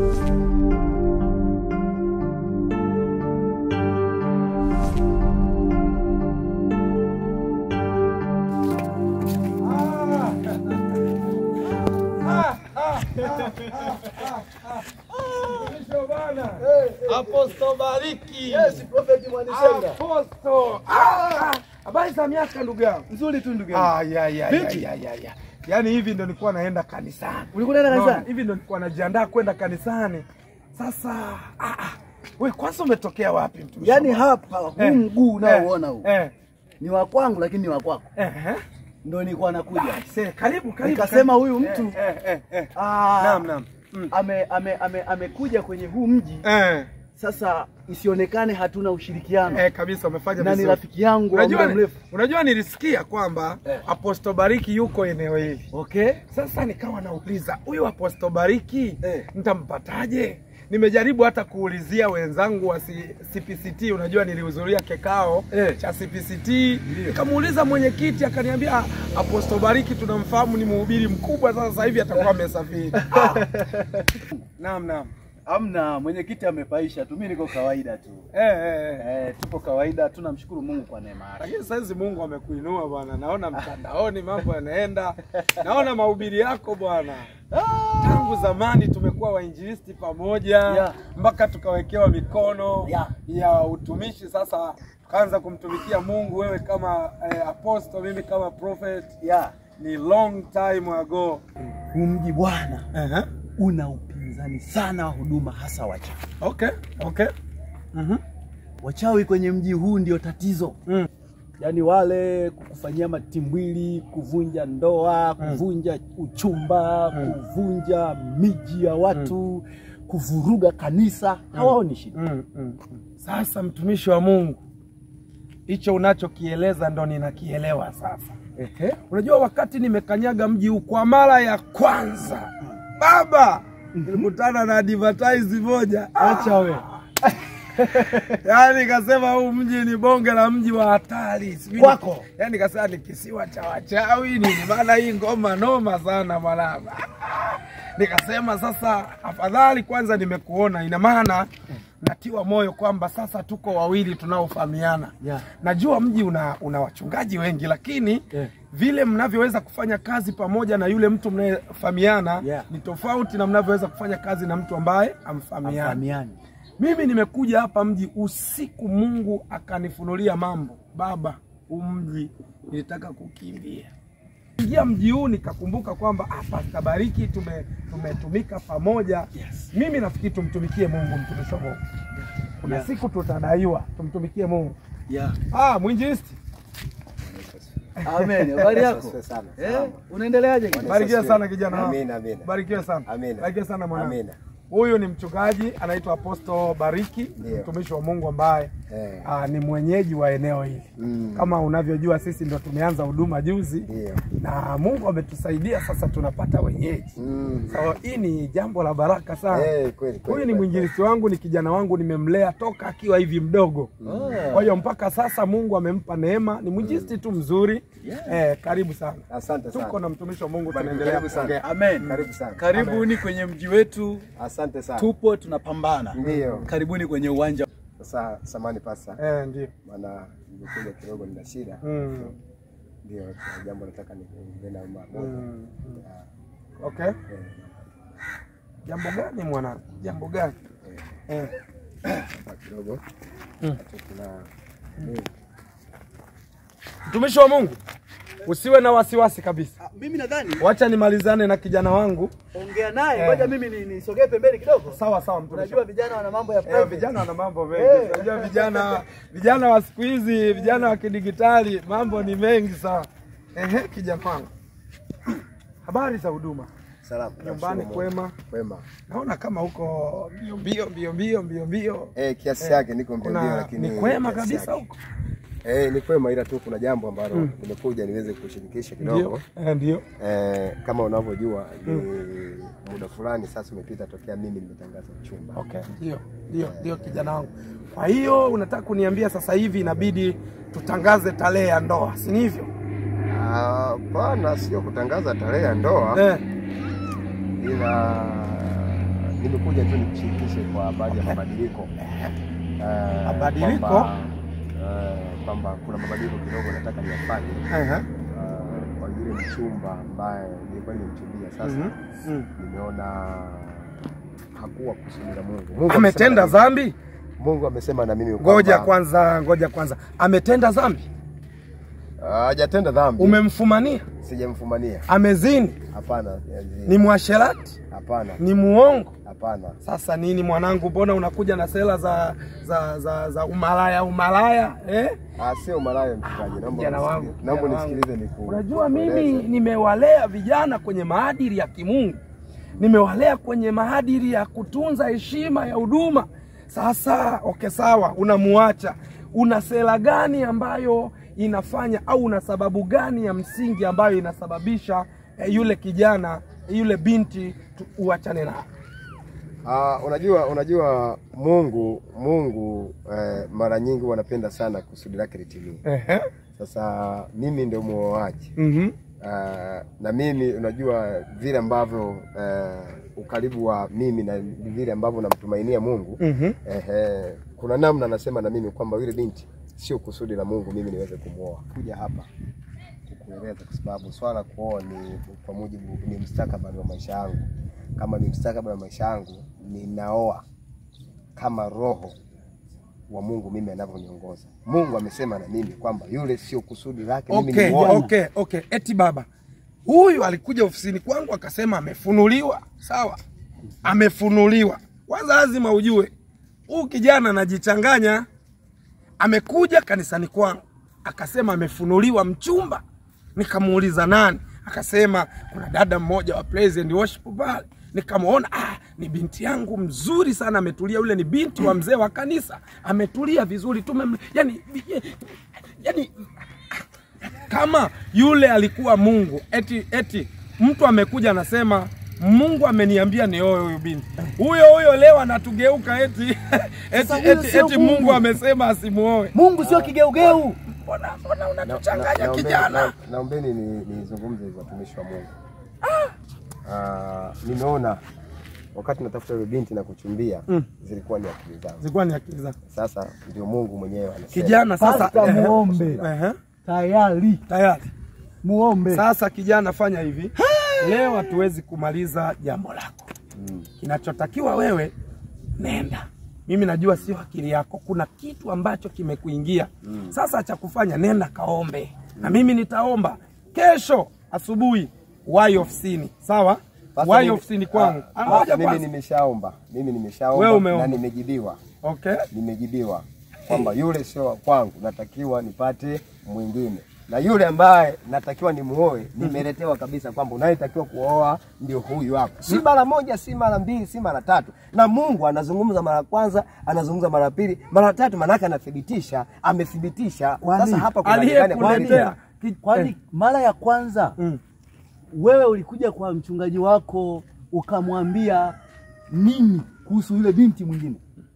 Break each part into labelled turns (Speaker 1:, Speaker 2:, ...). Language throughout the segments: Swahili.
Speaker 1: Aposto Bariki.
Speaker 2: Yes, Prophet Mwanisenda.
Speaker 1: Aposto. Ah, Habari za miaka ndugu yangu.
Speaker 2: Nzuri tu ndugu yangu.
Speaker 1: Ah, ya, ya, ya,
Speaker 2: Vipi?
Speaker 1: ya, ya, ya. Yaani hivi ndo nilikuwa naenda kanisani.
Speaker 2: Ulikuwa unaenda
Speaker 1: Unaona,
Speaker 2: kanisani?
Speaker 1: Hivi ndo nilikuwa najiandaa kwenda kanisani. Sasa ah, ah. We kwanza umetokea wapi mtumishi?
Speaker 2: Yaani
Speaker 1: wa Bwana?
Speaker 2: hapa huu
Speaker 1: Eh,
Speaker 2: mguu unaouona huu
Speaker 1: Eh.
Speaker 2: ni wa kwangu lakini ni wa kwako.
Speaker 1: Eh. eh.
Speaker 2: Ndio nilikuwa nakuja.
Speaker 1: Se, karibu karibu.
Speaker 2: Nikasema
Speaker 1: karibu.
Speaker 2: huyu mtu
Speaker 1: eh, eh, eh.
Speaker 2: ah,
Speaker 1: Naam, naam. Mm.
Speaker 2: ame ame ame amekuja kwenye huu mji
Speaker 1: Eh.
Speaker 2: sasa isionekane hatuna ushirikiano
Speaker 1: Eh, kabisa umefanya
Speaker 2: na ni
Speaker 1: vizuri.
Speaker 2: rafiki yangu wa
Speaker 1: Unajua,
Speaker 2: muda mrefu.
Speaker 1: unajua nilisikia kwamba
Speaker 2: Eh.
Speaker 1: Aposto Bariki yuko eneo hili.
Speaker 2: Okay?
Speaker 1: Sasa nikawa nauliza huyu Aposto Bariki
Speaker 2: Eh.
Speaker 1: nitampataje? Nimejaribu hata kuulizia wenzangu wa C- CPCT, unajua nilihudhuria kikao
Speaker 2: Eh.
Speaker 1: cha CPCT, nikamuuliza mwenyekiti, akaniambia "Ah, Aposto Bariki tunamfahamu, ni mhubiri mkubwa, sasa hivi atakuwa amesafiri. Ah. Naam, naam.
Speaker 2: Amna, mwenyekiti amepaisha tu, mimi niko kawaida tu.
Speaker 1: Eh, eh, eh.
Speaker 2: Eh, tupo kawaida, tunamshukuru Mungu kwa neema yake.
Speaker 1: Lakini saizi Mungu amekuinua bwana, naona mtandaoni mambo yanaenda, naona mahubiri yako bwana. Tangu zamani tumekuwa wainjilisti pamoja
Speaker 2: Yeah.
Speaker 1: mpaka tukawekewa mikono
Speaker 2: Yeah.
Speaker 1: ya utumishi. Sasa tukaanza kumtumikia Mungu, wewe kama eh, apostle, mimi kama prophet.
Speaker 2: Yeah.
Speaker 1: Ni long time ago.
Speaker 2: Huu mji bwana
Speaker 1: uh
Speaker 2: una upinzani sana wa huduma hasa wachawi.
Speaker 1: Okay, okay. Mhm.
Speaker 2: Wachawi kwenye mji huu ndio tatizo.
Speaker 1: Mm.
Speaker 2: Yaani wale kukufanyia matimbwili, kuvunja ndoa, kuvunja uchumba, kuvunja miji ya watu, kuvuruga kanisa, hawaoni shida.
Speaker 1: Mm, mm. Sasa mtumishi wa Mungu, hicho unachokieleza ndo ninakielewa sasa.
Speaker 2: Ehe.
Speaker 1: Unajua, wakati nimekanyaga mji huu kwa mara ya kwanza, baba, nilikutana na advertise moja,
Speaker 2: Acha we.
Speaker 1: yaani kasema huu mji ni bonge la mji wa hatari Sijui ni-
Speaker 2: Kwako?
Speaker 1: yaani kasema ni kisiwa cha wachawi nini, maana hii ngoma noma sana mwanangu. Nikasema sasa, afadhali kwanza nimekuona, ina maana natiwa moyo kwamba sasa tuko wawili tunaofahamiana.
Speaker 2: Yeah.
Speaker 1: Najua mji una, una wachungaji wengi, lakini
Speaker 2: Yeah.
Speaker 1: vile mnavyoweza kufanya kazi pamoja na yule mtu mnayefahamiana
Speaker 2: Yeah.
Speaker 1: ni tofauti na mnavyoweza kufanya kazi na mtu ambaye amfahamiani.
Speaker 2: Fahamiani.
Speaker 1: Mimi nimekuja hapa mji usiku, Mungu akanifunulia mambo. Baba, huu mji nilitaka kukimbia. Ingia mji huu nikakumbuka kwamba ah, Pastor Bariki tume tumetumika pamoja.
Speaker 2: Yes.
Speaker 1: Mimi nafikiri tumtumikie Mungu, mtumishi wa Mungu. Kuna
Speaker 2: Yeah.
Speaker 1: siku tutadaiwa, tumtumikie Mungu.
Speaker 2: Yeah.
Speaker 1: Ah, mwinjilisti,
Speaker 2: Amen. Habari yako?
Speaker 3: Asifiwe sana.
Speaker 2: Eh,
Speaker 3: Salama.
Speaker 2: unaendeleaje? kijana?
Speaker 1: barikiwe
Speaker 3: asifiwe.
Speaker 1: sana kijana wangu.
Speaker 3: Amina, amina.
Speaker 1: Barikiwe sana.
Speaker 3: Amina.
Speaker 1: Barikiwe sana mwanangu.
Speaker 3: Amina.
Speaker 1: Huyu ni mchungaji anaitwa Apostle Bariki,
Speaker 3: Ndio.
Speaker 1: mtumishi wa Mungu ambaye
Speaker 3: Eh.
Speaker 1: ah, ni mwenyeji wa eneo hili.
Speaker 3: Mm.
Speaker 1: Kama unavyojua sisi ndo tumeanza huduma juzi
Speaker 3: Ndio.
Speaker 1: na Mungu ametusaidia sasa tunapata wenyeji.
Speaker 3: Mm.
Speaker 1: So hii ni jambo la baraka sana.
Speaker 3: Eh, kweli, kweli,
Speaker 1: Huyu ni
Speaker 3: kweli,
Speaker 1: mwinjilisti wangu, ni kijana wangu, nimemlea toka akiwa hivi mdogo.
Speaker 2: Oh.
Speaker 1: Kwa hiyo mpaka sasa Mungu amempa neema, ni mwinjilisti tu mzuri. Eh, karibu sana.
Speaker 3: Asante sana.
Speaker 1: Tuko na mtumishi wa Mungu
Speaker 3: Karibu
Speaker 1: tunaendelea
Speaker 3: sana.
Speaker 1: kuongea.
Speaker 2: Amen.
Speaker 3: Karibu sana.
Speaker 2: Karibuni kwenye mji wetu,
Speaker 3: Asante sana.
Speaker 2: tupo tunapambana.
Speaker 3: Ndio.
Speaker 2: Karibuni kwenye uwanja.
Speaker 3: Sasa samani pasa.
Speaker 1: Eh, ndio.
Speaker 3: Maana nimekuja kidogo nina shida.
Speaker 1: Mm.
Speaker 3: Ndio kuna jambo nataka niongee na mama.
Speaker 1: Mm.
Speaker 3: Ah,
Speaker 1: Okay.
Speaker 3: eh,
Speaker 1: Jambo gani mwanangu? Jambo gani? Eh.
Speaker 3: hapa kidogo.
Speaker 1: Mm.
Speaker 3: Hata kuna eh,
Speaker 1: Mtumishi wa Mungu, usiwe na wasiwasi kabisa.
Speaker 2: Mimi nadhani
Speaker 1: Wacha nimalizane na kijana wangu.
Speaker 2: ongea naye,
Speaker 1: Eh.
Speaker 2: ngoja mimi ni- nisogee pembeni kidogo.
Speaker 1: Sawa sawa, mtumishi.
Speaker 2: Unajua vijana wana mambo ya
Speaker 1: Eh,
Speaker 2: private.
Speaker 1: vijana wana mambo mengi.
Speaker 2: Eh.
Speaker 1: Unajua vijana vijana wa siku hizi, vijana wa kidigitali, mambo ni mengi sana. Ehe, kijana wangu. Habari za huduma?
Speaker 3: salamu.
Speaker 1: Nyumbani
Speaker 3: Namshukuru Mungu.
Speaker 1: kwema?
Speaker 3: Kwema.
Speaker 1: Naona kama huko mbio mbio mbio mbio mbio mbio.
Speaker 3: Eh, kiasi yake niko mbio mbio
Speaker 1: Kuna
Speaker 3: lakini
Speaker 1: ni kwema
Speaker 3: kiasi
Speaker 1: kabisa
Speaker 3: yake.
Speaker 1: huko.
Speaker 3: Eh, ni kwema ila tu kuna jambo ambalo nimekuja niweze kushirikisha
Speaker 1: Ndio.
Speaker 3: kidogo.
Speaker 1: Eh, ndio.
Speaker 3: Eh, kama unavyojua ni muda fulani sasa umepita tokea mimi nimetangaza uchumba.
Speaker 1: Okay, ndio ndio ndio kijana wangu. Kwa hiyo unataka kuniambia sasa hivi inabidi tutangaze tarehe ya ndoa, si ni hivyo?
Speaker 3: Hapana, sio kutangaza tarehe ya ndoa
Speaker 1: Eh,
Speaker 3: ila nimekuja tu nikushirikishe kwa baadhi ya mabadiliko Eh,
Speaker 1: Mabadiliko?
Speaker 3: kwamba, eh, kwamba kuna mabadiliko kidogo nataka niyafanye
Speaker 1: Ehe.
Speaker 3: eh, kwa yule mchumba ambaye nilikuwa nimemchumbia sasa
Speaker 1: Mhm. Mm.
Speaker 3: nimeona hakuwa kusudi la Mungu. Mungu
Speaker 1: Ametenda
Speaker 3: amesema na
Speaker 1: dhambi?
Speaker 3: mimi- Mungu amesema na mimi
Speaker 1: Ngoja
Speaker 3: kwamba-
Speaker 1: kwanza, ngoja kwanza, ametenda dhambi?
Speaker 3: Ah, hajatenda dhambi.
Speaker 1: Umemfumania?
Speaker 3: Sijamfumania.
Speaker 1: Amezini?
Speaker 3: Hapana.
Speaker 1: Ni mwasherati?
Speaker 3: Hapana.
Speaker 1: Ni muongo?
Speaker 3: Hapana.
Speaker 1: Sasa nini mwanangu, mbona unakuja na sera za za za, za umalaya umalaya eh?
Speaker 3: Ah, sio malaya mchungaji. Naomba
Speaker 1: Kijana wangu,
Speaker 3: unisikilize. Naomba
Speaker 1: kijana wangu.
Speaker 3: unisikilize niku.
Speaker 1: Unajua mimi
Speaker 3: nikueleze.
Speaker 1: nimewalea vijana kwenye maadili ya kimungu, nimewalea kwenye maadili ya kutunza heshima ya huduma. Sasa okay, sawa, unamuacha, una sera gani ambayo inafanya au una sababu gani ya msingi ambayo inasababisha eh, yule kijana yule binti tu- uachane naye?
Speaker 3: Ah, unajua unajua Mungu Mungu eh, mara nyingi wanapenda sana kusudi lake litimie.
Speaker 1: Ehe.
Speaker 3: Sasa mimi ndio muoaji.
Speaker 1: Mhm.
Speaker 3: Ah, na mimi unajua vile ambavyo eh, ukaribu wa mimi na vile ambavyo namtumainia Mungu
Speaker 1: Mhm.
Speaker 3: ehe, kuna namna anasema na mimi kwamba yule binti sio kusudi la Mungu mimi niweze kumwoa. Kuja hapa kukueleza kwa sababu swala la kuoa ni kwa mujibu ni mustakabali wa maisha yangu. Kama ni mustakabali wa maisha yangu, ninaoa kama roho wa Mungu mimi anavyoniongoza. Mungu amesema na mimi kwamba yule sio kusudi lake mimi
Speaker 1: Okay,
Speaker 3: nimwoe.
Speaker 1: okay, okay. Eti baba huyu alikuja ofisini kwangu akasema amefunuliwa. Sawa, amefunuliwa. Kwanza lazima ujue huyu kijana anajichanganya. Amekuja kanisani kwangu akasema amefunuliwa mchumba. Nikamuuliza nani, akasema kuna dada mmoja wa praise and worship pale. Nikamwona ah, ni binti yangu mzuri sana, ametulia. Yule ni binti wa mzee wa kanisa, ametulia vizuri tu, yani, yani kama yule alikuwa Mungu eti eti mtu amekuja anasema Mungu ameniambia nioe huyu binti. Huyo huyo leo anatugeuka eti eti,
Speaker 4: Sasa huyo
Speaker 1: eti,
Speaker 4: sio
Speaker 1: eti
Speaker 4: Mungu.
Speaker 1: Mungu amesema asimuoe.
Speaker 4: Mungu sio kigeugeu.
Speaker 1: Mbona mbona
Speaker 3: Na- na-
Speaker 1: unatuchanganya
Speaker 3: naombeni-
Speaker 1: kijana?
Speaker 3: na- Naombeni ni- nizungumze hizo watumishi wa Mungu. Ah, nimeona wakati natafuta yule binti na kuchumbia
Speaker 1: Mm.
Speaker 3: zilikuwa ni akili zangu.
Speaker 1: Zilikuwa ni akili zako.
Speaker 3: Sasa ndio Mungu mwenyewe anasema.
Speaker 1: Kijana sasa
Speaker 4: Pasta
Speaker 1: ehe,
Speaker 4: muombe.
Speaker 1: ehe,
Speaker 4: Tayari
Speaker 1: tayari.
Speaker 4: muombe.
Speaker 1: Sasa kijana, fanya hivi. Leo hatuwezi kumaliza jambo lako.
Speaker 3: Mm.
Speaker 1: Kinachotakiwa wewe, nenda. Mimi najua sio akili yako, kuna kitu ambacho kimekuingia. Sasa cha kufanya, nenda kaombe, na mimi nitaomba kesho asubuhi, wai ofisini, sawa?
Speaker 3: Sasa
Speaker 1: Wai
Speaker 3: mimi-
Speaker 1: ofisini kwangu.
Speaker 3: ah,
Speaker 1: Ngoja
Speaker 3: mimi
Speaker 1: kwanza.
Speaker 3: nimeshaomba. Mimi
Speaker 1: Wewe
Speaker 3: nimeshaomba
Speaker 1: umeomba.
Speaker 3: na nimejibiwa.
Speaker 1: Okay.
Speaker 3: Nimejibiwa kwamba yule sio wa kwangu, natakiwa nipate mwingine. Na yule ambaye natakiwa nimuoe nimeletewa kabisa kwamba unayetakiwa kuoa ndio huyu hapa. Si mara moja, si mara mbili, si mara tatu. Na Mungu anazungumza mara ya kwanza, anazungumza mara ya pili, mara ya tatu, maanake anathibitisha, amethibitisha.
Speaker 4: Kwani
Speaker 3: Sasa hapa kuna ndani ya
Speaker 1: Aliyekuletea ki-
Speaker 4: Kwani
Speaker 1: eh,
Speaker 4: mara ya kwanza
Speaker 1: mm.
Speaker 4: wewe ulikuja kwa mchungaji wako ukamwambia nini kuhusu yule binti mwingine?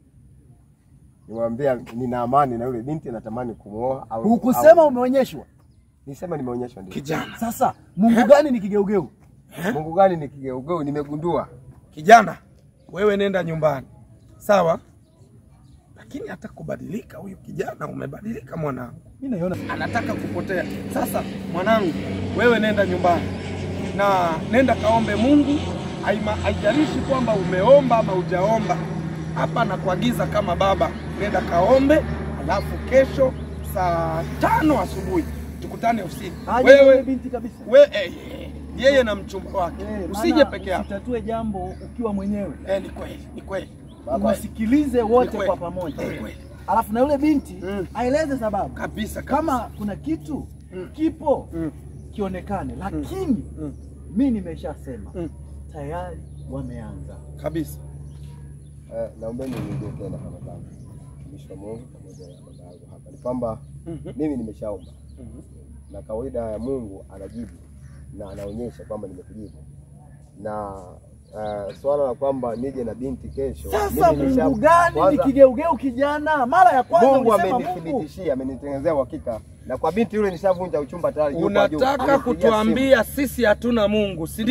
Speaker 3: Nimwambia nina amani na yule binti, natamani kumuoa au
Speaker 4: Hukusema
Speaker 3: au-
Speaker 4: umeonyeshwa.
Speaker 3: Nisema nimeonyeshwa ndio.
Speaker 1: kijana,
Speaker 4: Sasa Mungu gani ni kigeugeu?
Speaker 3: Mungu gani ni kigeugeu? Nimegundua
Speaker 1: kijana, wewe nenda nyumbani, sawa? Lakini hata kubadilika, huyu kijana umebadilika mwanangu.
Speaker 4: Mimi naiona
Speaker 1: anataka kupotea. Sasa mwanangu, wewe nenda nyumbani na nenda kaombe Mungu. Haima- Haijalishi kwamba umeomba ama hujaomba, hapa nakuagiza kama baba, nenda kaombe, alafu kesho saa tano asubuhi tukutane ofisini.
Speaker 4: aje yule
Speaker 1: Wewe
Speaker 4: binti kabisa.
Speaker 1: we, eh, eh, yeye na mchumba wake,
Speaker 4: Eh,
Speaker 1: usije
Speaker 4: maana
Speaker 1: peke yako.
Speaker 4: Usitatue jambo ukiwa mwenyewe.
Speaker 1: Eh, ni kweli, ni kweli,
Speaker 4: Wasikilize
Speaker 1: Ni
Speaker 4: wote
Speaker 1: kweli.
Speaker 4: kwa pamoja.
Speaker 1: Ni kweli.
Speaker 4: Alafu na yule binti
Speaker 1: Mm.
Speaker 4: aeleze sababu.
Speaker 1: kabisa kabisa.
Speaker 4: Kama kuna kitu
Speaker 1: Mm.
Speaker 4: kipo
Speaker 1: Mm.
Speaker 4: kionekane, lakini
Speaker 1: Mm.
Speaker 4: mi nimeshasema
Speaker 1: Mm.
Speaker 4: tayari wameanza.
Speaker 1: kabisa.
Speaker 3: Eh, naombeni nirudie tena kama baba mtumishi wa Mungu pamoja na baba yangu hapa, ni kwamba
Speaker 1: Mhm.
Speaker 3: mimi nimeshaomba
Speaker 1: Mhm.
Speaker 3: na kawaida ya Mungu anajibu na anaonyesha kwamba nimekujibu na uh, swala la kwamba nije na binti kesho.
Speaker 4: Sasa
Speaker 3: mimi nimesha-
Speaker 4: Mungu gani ni
Speaker 3: kwanza,
Speaker 4: kigeugeu kijana? Mara ya kwanza
Speaker 3: Mungu
Speaker 4: ulisema Mungu.
Speaker 3: amenithibitishia, amenitengenezea uhakika na kwa binti yule nishavunja uchumba tayari. yuko kwa juu.
Speaker 1: Unataka
Speaker 3: Amenipigia
Speaker 1: kutuambia sisi hatuna Mungu, si ndivyo?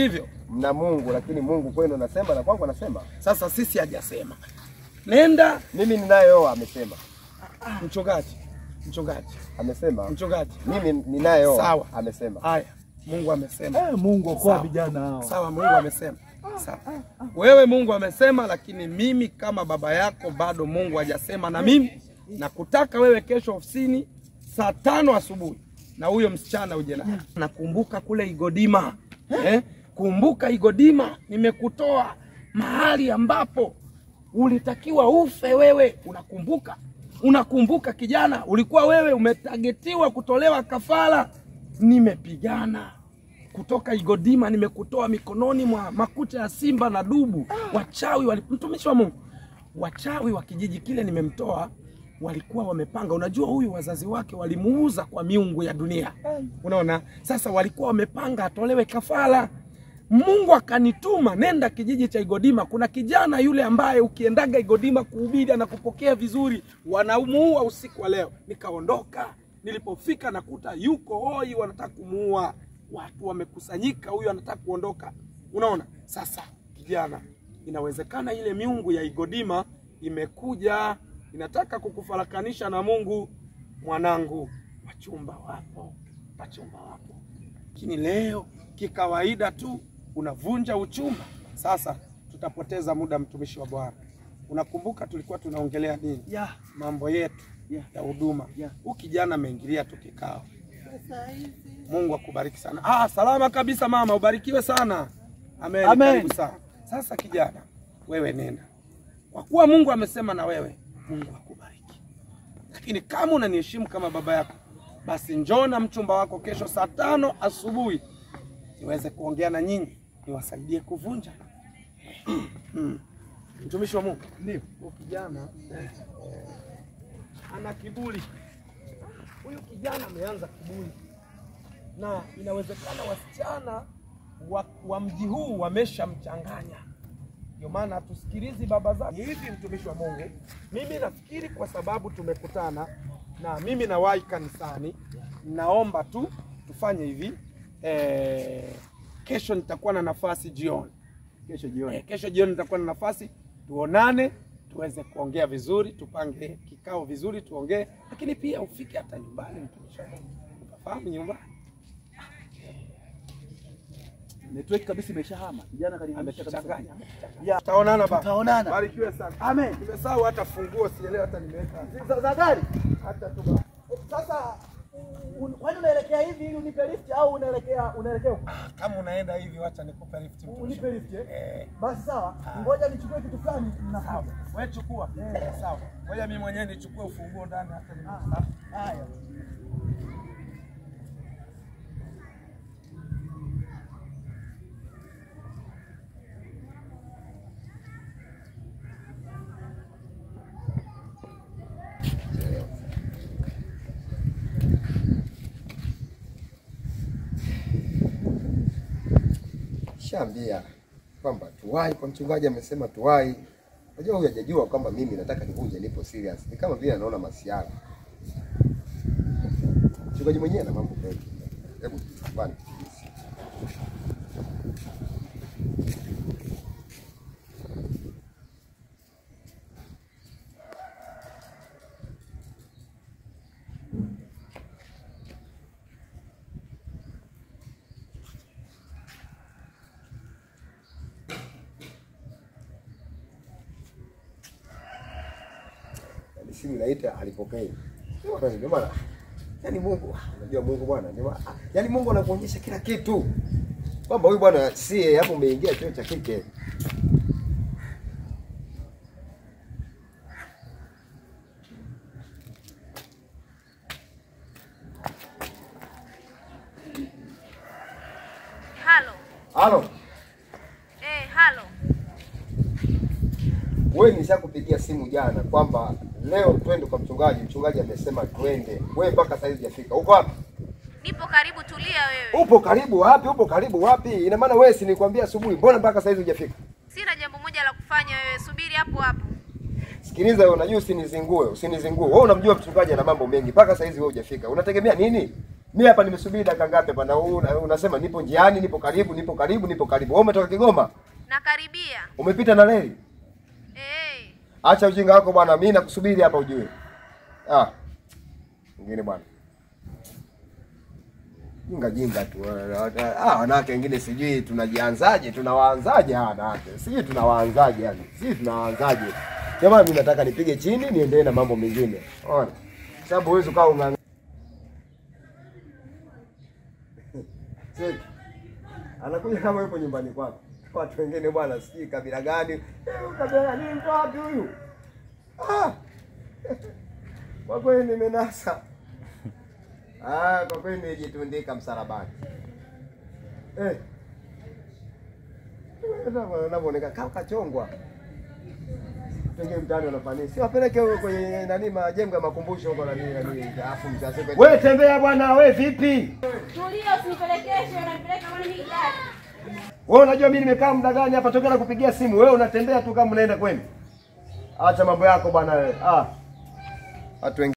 Speaker 3: mna Mungu, lakini Mungu kwenu anasema na kwangu anasema.
Speaker 1: Sasa sisi hajasema nenda
Speaker 3: Mimi ninayeoa amesema,
Speaker 1: mchungaji, mchungaji,
Speaker 3: amesema.
Speaker 1: mchungaji.
Speaker 3: Mimi ninayeoa
Speaker 1: Sawa.
Speaker 3: amesema.
Speaker 1: Haya, Mungu amesema.
Speaker 4: Eh, Mungu okoa
Speaker 1: Sawa.
Speaker 4: vijana hao.
Speaker 1: Sawa, Mungu amesema. Sawa. Wewe Mungu amesema, lakini mimi kama baba yako bado Mungu hajasema na mimi nakutaka wewe kesho ofisini saa tano asubuhi na huyo msichana uje naye. Nakumbuka kule Igodima eh? Kumbuka Igodima, nimekutoa mahali ambapo ulitakiwa ufe wewe. Unakumbuka? Unakumbuka kijana, ulikuwa wewe umetagetiwa kutolewa kafara. Nimepigana kutoka Igodima, nimekutoa mikononi mwa makucha ya simba na dubu. Wachawi wali, mtumishi wa Mungu, wachawi wa kijiji kile nimemtoa, walikuwa wamepanga. Unajua, huyu wazazi wake walimuuza kwa miungu ya dunia, unaona. Sasa walikuwa wamepanga atolewe kafara. Mungu akanituma, nenda kijiji cha Igodima. Kuna kijana yule ambaye ukiendaga Igodima kuhubiri anakupokea vizuri, wanamuua usiku wa leo. Nikaondoka, nilipofika nakuta yuko hoi, wanataka kumuua. Watu wamekusanyika, huyu anataka kuondoka. Unaona, sasa kijana, inawezekana ile miungu ya Igodima imekuja inataka kukufarakanisha na Mungu. Mwanangu, wachumba wapo, wachumba wapo lakini leo kikawaida tu unavunja uchumba. Sasa tutapoteza muda, mtumishi wa Bwana. Unakumbuka tulikuwa tunaongelea nini?
Speaker 4: Yeah.
Speaker 1: Mambo yetu
Speaker 4: Yeah.
Speaker 1: ya huduma.
Speaker 4: Yeah.
Speaker 1: Huyu kijana ameingilia tu kikao. Mungu akubariki sana. Ah, salama kabisa mama, ubarikiwe sana. Amen.
Speaker 4: Amen.
Speaker 1: Karibu sana. Sasa kijana, wewe nenda, kwa kuwa Mungu amesema na wewe, Mungu akubariki. Lakini kama unaniheshimu kama baba yako, basi njoo na mchumba wako kesho saa tano asubuhi niweze kuongea na nyinyi, niwasaidie kuvunja. Mm. Mtumishi wa Mungu, ndio huyu kijana eh, ana kiburi. Huyu kijana ameanza kiburi, na inawezekana wasichana wa, wa mji huu wameshamchanganya ndio maana hatusikilizi baba zake. Hivi mtumishi wa Mungu, mimi nafikiri kwa sababu tumekutana na mimi nawahi kanisani, naomba tu tufanye hivi eh, kesho nitakuwa na nafasi jioni.
Speaker 2: Kesho jioni.
Speaker 1: Eh, kesho jioni nitakuwa na nafasi, tuonane tuweze kuongea vizuri, tupange kikao vizuri, tuongee, lakini pia ufike hata nyumbani, mtumishi wa Mungu, ukafahamu nyumbani
Speaker 4: Network kabisa imeshahama. Kijana kanihamisha kabisa.
Speaker 1: amechanganya.
Speaker 4: Yeah.
Speaker 1: Tutaonana baba.
Speaker 4: Tutaonana.
Speaker 1: Barikiwe sana.
Speaker 4: Amen.
Speaker 1: Nimesahau hata funguo, sielewi hata nimeweka
Speaker 4: Za, za gari.
Speaker 1: hata tu baba.
Speaker 4: Sasa un- kwani unaelekea hivi ili unipe lift au unaelekea unaelekea huko?
Speaker 1: Kama unaenda hivi, wacha nikupe lift mtumishi.
Speaker 4: Unipe lift eh?
Speaker 1: Eh,
Speaker 4: Basi sawa. Ngoja nichukue kitu fulani
Speaker 1: sawa.
Speaker 4: nakuja.
Speaker 1: Wewe chukua. Sawa. Ngoja mimi mwenyewe nichukue ufunguo ndani hata
Speaker 4: Ah,
Speaker 1: nimesahau.
Speaker 4: Haya.
Speaker 3: Shaambia kwamba tuwai kwa mchungaji, amesema tuwai. Unajua huyu hajajua kwamba mimi nataka nivunje, nipo serious. Ni kama vile anaona masiara. Mchungaji mwenyewe ana mambo mengi. Hebu bwana. Yaani simu inaita alipokei. Ndio maana yaani Mungu, unajua Mungu bwana, ndio maana yaani Mungu anakuonyesha kila kitu. Kwamba huyu bwana si hapo umeingia chuo cha kike.
Speaker 5: Halo.
Speaker 3: Halo,
Speaker 5: Eh, halo.
Speaker 3: wewe nishakupigia simu jana kwamba leo twende kwa mchungaji. Mchungaji amesema twende. Wewe mpaka sasa hujafika. Uko wapi?
Speaker 5: Nipo karibu, tulia wewe.
Speaker 3: Upo karibu wapi? Upo karibu wapi? Ina maana wewe si nilikwambia asubuhi, mbona mpaka sasa hujafika?
Speaker 5: Sina jambo moja la kufanya wewe, subiri hapo hapo.
Speaker 3: Sikiliza wewe, unajua usinizingue, usinizingue. Wewe unamjua mchungaji ana mambo mengi, mpaka sasa hizi wewe hujafika. Unategemea nini? Mimi hapa nimesubiri dakika ngapi hapa na una- unasema nipo njiani, nipo karibu, nipo karibu, nipo karibu. Wewe umetoka Kigoma?
Speaker 5: Nakaribia.
Speaker 3: Umepita na reli?
Speaker 5: Eh.
Speaker 3: Acha ujinga wako bwana, mimi nakusubiri hapa ujue. Ah. Ngine bwana. Jinga jinga tu. Ah, wanawake wengine sijui tunajianzaje, tunawaanzaje hawa wanawake. Sijui tunawaanzaje yani. Sijui tunawaanzaje. Jamaa mimi nataka nipige chini niendelee na mambo mengine. Unaona? Sababu huwezi ukawa unga Seki. Anakuja kama yupo nyumbani kwako. Watu wengine bwana sijui kabila gani. Eh, Kabila gani mtu wapi huyu? Ah. Kwa kweli nimenasa. Ah, kwa kweli nimejitundika msalabani. Eh. Unavyoonekana kama kachongwa. Pengine mtaani wanafanya. Si wapeleke huko kwenye nani majengo ya makumbusho huko nani nani. Alafu mtaseke. Wewe tembea bwana, wewe vipi?
Speaker 6: Tulia, usinipelekeshe, unanipeleka kama mimi gari.
Speaker 3: Wewe unajua mimi nimekaa muda gani hapa tokea na kupigia simu. Wewe unatembea tu kama unaenda kwenu. Acha mambo yako bwana wewe. Ah. Watu wengine